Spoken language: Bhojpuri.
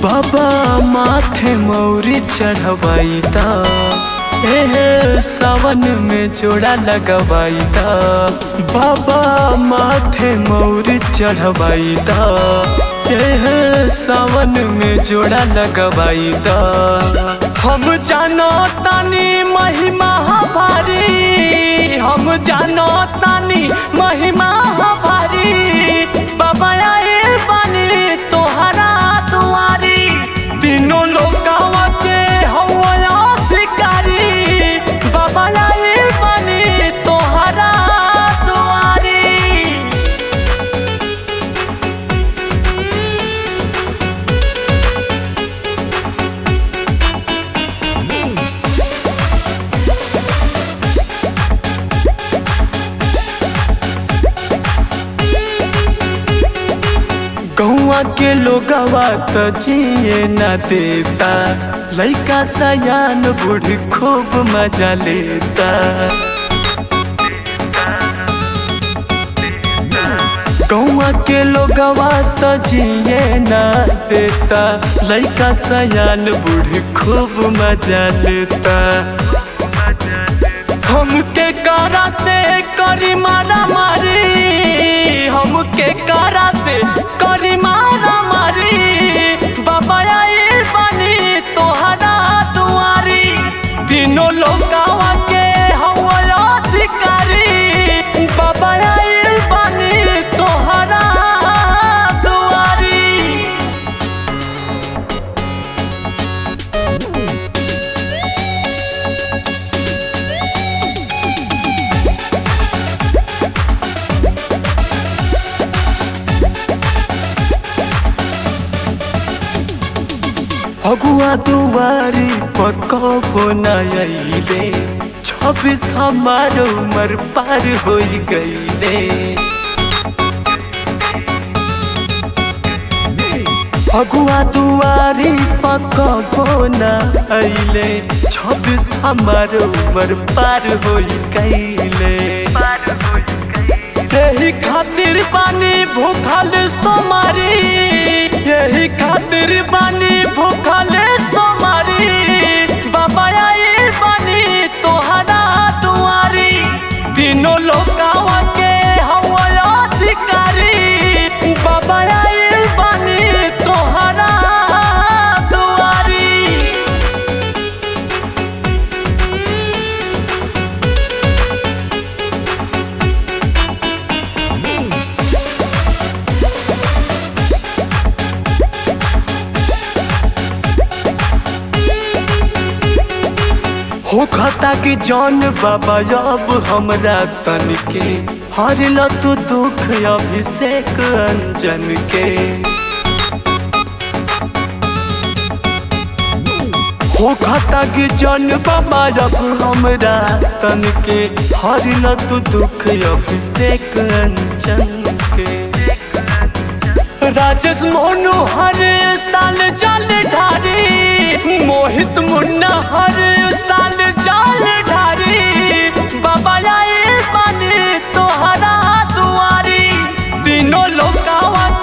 बाबा माथे मौरी चढ़वाई ता एहे सावन में जोड़ा लगवाई ता बाबा माथे मौरी चढ़वाई ता एहे सावन में जोड़ा लगवाई ता हम जानो तानी महिमा भारी हम जानो तानी महिमा भारी बाबा आए बानी तोहरा दुआरी तीनों लोकावा के हवा शिकारी बाबा आए बानी तोहरा दुआरी गौवा के लोगवा त जिए न देता लइका सयान बूढ़ खूब मजा लेता गौवा के लोगवा त जिए न देता लइका सयान बूढ़ खूब मजा लेता हमके कारा से करी मारा मारी हमके कारा से करी मारा मारी बाबा आए बनी तोहरा दुआरी तीनों लोकावा के हवा अधिकारी बाबा आए बनी तोहरा दुआरी अगुआ दुआरी पकबो नइले छब्बीस हमार उमर पार हो गईले अगुआ दुआरी पकबो नइले छब्बीस हमार उमर पार हो गईले यही खातिर बानी भूखल सोमारी यही खातिर बानी भूखल सोमारी बाबा आए बानी तोहरा दुआरी तीनों लोकावा के हवा अधिकारी बाबा आए बानी तोहरा दुआरी हो खाता कि जौन बाबा अब हमरा तन के हर ल तू दुख अभिषेक अंजन के हो खाता कि जौन बाबा अब हमरा तन के हर ल तू दुख अभिषेक अंजन के राजेश मोनू हर साल जल ढारी मोहित मुन्ना हर साल जल ढारी बाबा आए बने तोहरा दुआरी तीनों लोकावा